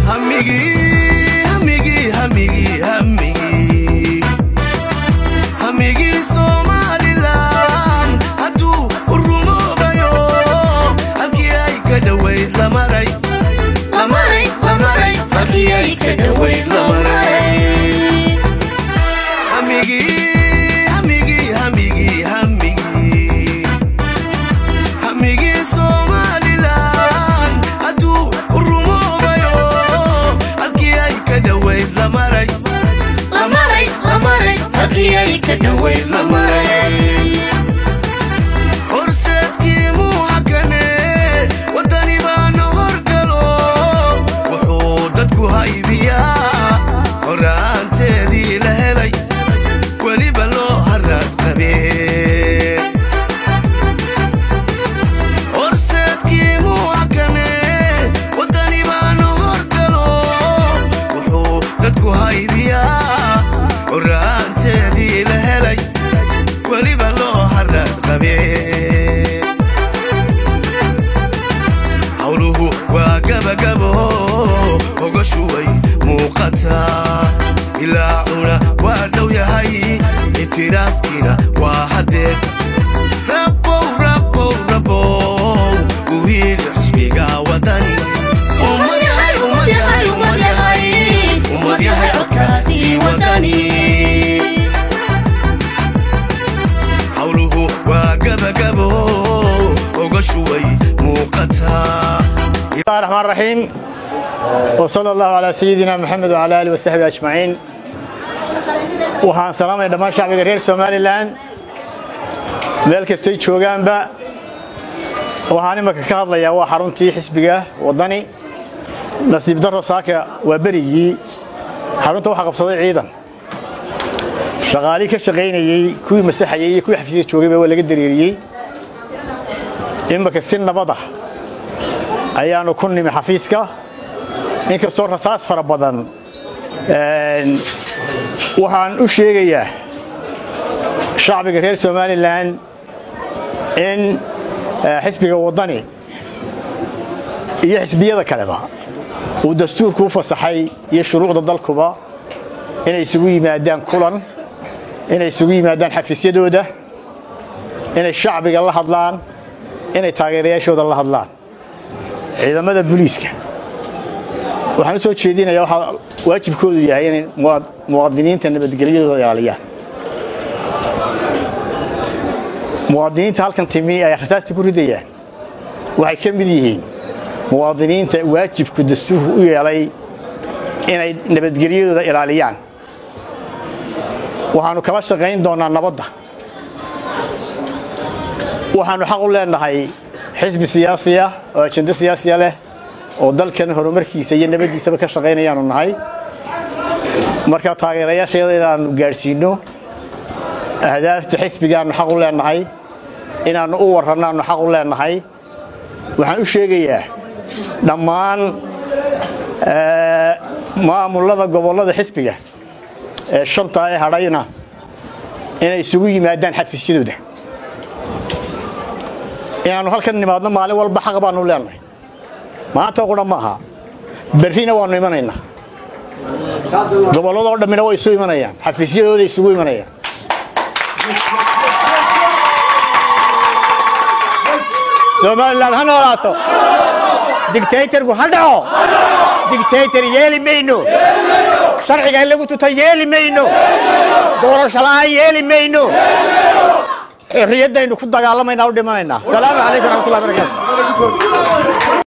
hamigii hamigii hamigii hamigii hamigii somalilan hadduu rumoobayo halkii ay ka dhowayd la maray lamaray lamaray halkii ay ka dhowayd la maray hamigii hamigii hamigii hamigii hamigii somalilan hadduu rumoobayo halkii ay ka dhowayd la maray lamaray lamaray halkii ay ka dhowayd la maray horseedkii muuxakane waddani baana horgalo wuxuu dadku haybiyaa horaanteedii la helay weliba loo haraad qabee horseedkii muuxakane waddani baana horgalo wuxuu dadku haybiyaa horaanteedii la helay weliba loo haraad qabee hawluhu waa gabagabo ogashu way muuqataa ilaacuna waa dhow yahay itiraafkiina waa haddee rabow rabow rabow uhiil xusbiga wadani ummad yahay ummad yahay ummad yahay ummad yahay codkaasi wadani hawluhu waa gabagabo ogashu way muuqataa الله الرحمن الرحيم وصلى الله على سيدنا محمد وعلى آله وصحبه أجمعين waxaan salaamaya dhammaan shacbiga reer somalilan meel kastay joogaanba waxaan imaka ka hadlayaa waa xaruntii xisbiga waddani nasiib daro saaka waa berigii xarunta waxaa qabsaday ciidan shaqaalii ka shaqaynayey kuwii masaxayey iyo kuwii xafiisyada joogayba waa laga dareeriyey imaka si nabad ah ayaanu ku nimi xafiiska inkastoo rasaas fara badan waxaan u sheegayaa shacbiga reer somalilan in xisbiga waddani iyo xisbiyada kaleba uu dastuurku u fasaxay iyo shuruucda dalkuba inay isugu yimaadaan kulan inay isugu yimaadaan xafiisyadooda inay shacbiga la hadlaan inay taageerayaashooda la hadlaan ciidamada booliiska waxaan u soo jeedinayaa waxaa waajibkoodu yahay inay muwaadiniinta nabadgelyadooda ilaaliyaan muwaadiniinta halkan timi ay rasaasta ku ridayaan waxay ka mid yihiin muwaadiniinta waajibku dastuurku u yeelay inay nabadgelyadooda ilaaliyaan waxaannu kala shaqayn doonnaa nabadda waxaannu xaq u leenahay xisbi siyaasiya oo ajendo siyaasiya leh oo dalkan horumarkiisa iyo nabaddiisaba ka shaqaynayaanu nahay marka taageerayaasheeda inaannu gaadhsiinno ahdaafta xisbigaannu xaq u leenahay inaannu u warrannaannu xaq u leenahay waxaan u sheegayaa dhammaan maamullada gobollada xisbiga ee shantaa ee hadhayna inay isugu yimaadaan xafiisyadooda inaannu halkan nimaadno maalin walba xaq baannu leenahay maanta qudha ma aha berrina waannu imanaynaa gobolladoo dhammina way isu imanayaan xafiisyadooda isugu imanayaan somalilan ha noolaato digtaytarku ha dhaco digtaytar yeeli mayno sharciga in lagu tuta yeeli mayno doorasho la'aan yeeli mayno xorriyaddaynu ku dagaalamayna u dhimanaynaa salaamu calaykum raxmatullahi barakatu